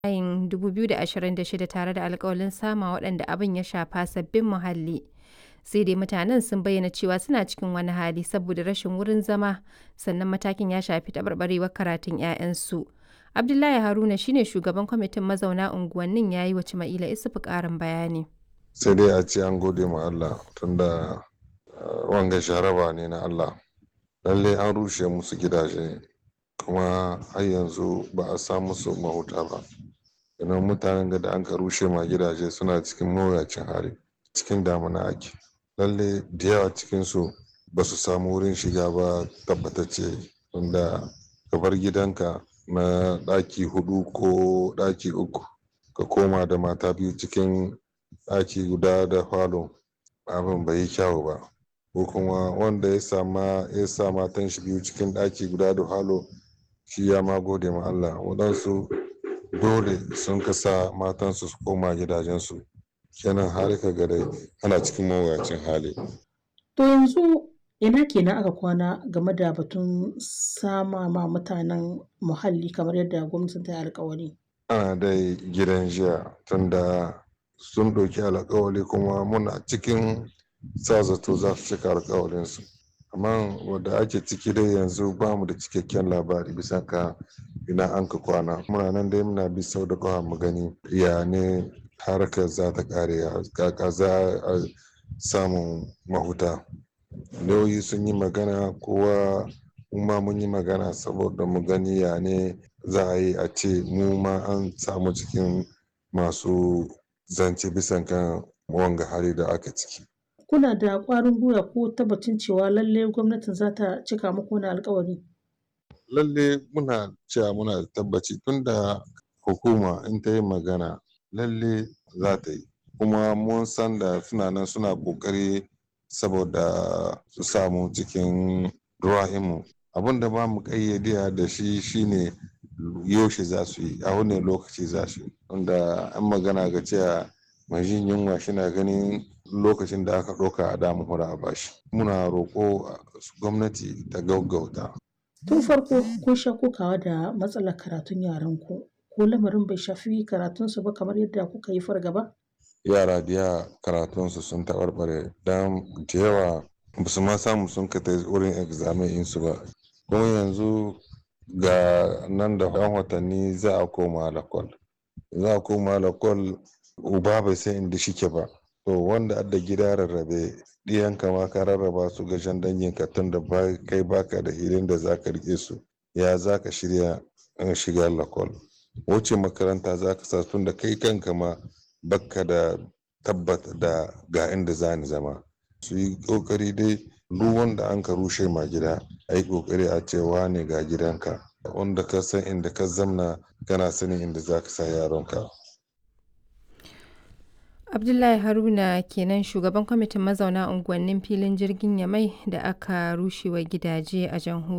Mayun 2026 tare da alƙawalin sama waɗanda abin ya shafa sabbin muhalli. Sai dai mutanen sun bayyana cewa suna cikin wani hali saboda rashin wurin zama, sannan matakin ya shafi taɓarɓarewar karatun 'ya'yansu. Abdullahi Haruna shi ne shugaban kwamitin mazauna unguwannin ya yi wa Cima'ila Isufu ƙarin bayani. Sai dai a ce an gode ma Allah tunda wanga sharaba ne na Allah. Lallai an rushe musu gidaje kuma har yanzu ba a samu su mahuta ba. Idan mutanen da an ka rushe ma gidaje suna cikin mawuyacin hali cikin damuna ake. Lallai da yawa cikinsu ba su samu wurin shiga ba tabbatacce tunda ka bar gidanka na ɗaki hudu ko ɗaki uku ka koma da mata biyu cikin ɗaki guda da falo abin bai yi kyawu ba ko kuma wanda ya sama ya sa matan shi biyu cikin ɗaki guda da falo shi ya ma gode ma Allah waɗansu dole sun kasa matansu su koma gidajensu kenan har ka ga dai ana cikin mawuyacin hali. To yanzu ina kenan aka kwana game da batun sama ma mutanen muhalli kamar yadda gwamnatin ta yi alkawari. Ana dai gidan jiya tunda sun ɗauki alkawari kuma muna cikin sa zato za su cika alkawarinsu. Amma wadda ake ciki dai yanzu ba mu da cikakken labari bisa ka ina an ka kwana. Muna nan dai muna bi sau da ƙafa mu gani ya ne harkar za ta ƙare kaka za a samun mahuta. Lauyi sun yi magana kowa ma mun yi magana saboda mu gani ya ne za a yi a ce mu ma an samu cikin masu zance bisan kan wanga hali da aka ciki. Kuna da ƙwarin gwiwa ko tabbacin cewa lalle gwamnatin za ta cika muku wani alkawari? Lalle muna cewa muna da tabbaci tunda hukuma in ta yi magana lalle za ta yi. Kuma mun san da suna nan suna ƙoƙari saboda su samu cikin ruwa'imu. Abin da ba mu ƙayyade da shi shine yaushe za su yi a wani lokaci za su yi. Wanda an magana ga cewa mai jin yunwa shina ganin lokacin da aka ɗauka a damu hura a bashi. Muna roƙo gwamnati ta gaggauta. Tun farko kun sha kokawa da matsalar karatun yaran ku ko lamarin bai shafi karatunsu ba kamar yadda kuka yi fargaba? Yara da yawa karatunsu sun taɓarɓare don da yawa ba su ma samu sun ka ta wurin examen insu ba. Kuma yanzu ga nan da ɗan watanni za a koma lakwal. Za a koma lakwal uba bai san inda shike ba. To wanda adda gida rarrabe ɗiyanka ma ka rarraba su ga jan danginka tun da kai baka da hilin da za ka riƙe su. Ya za ka shirya shiga lakwal. Wuce makaranta za ka sa tun da kai kanka ma bakka da tabbata da ga inda za ni zama. Su yi ƙoƙari dai duk wanda an ka rushe ma gida a yi ƙoƙari a ce wane ga gidanka. Wanda ka san inda ka zamna kana sanin inda za ka sa yaronka. Abdullahi Haruna kenan shugaban kwamitin mazauna unguwannin filin jirgin Yamai da aka rushewa gidaje a jamhuriyar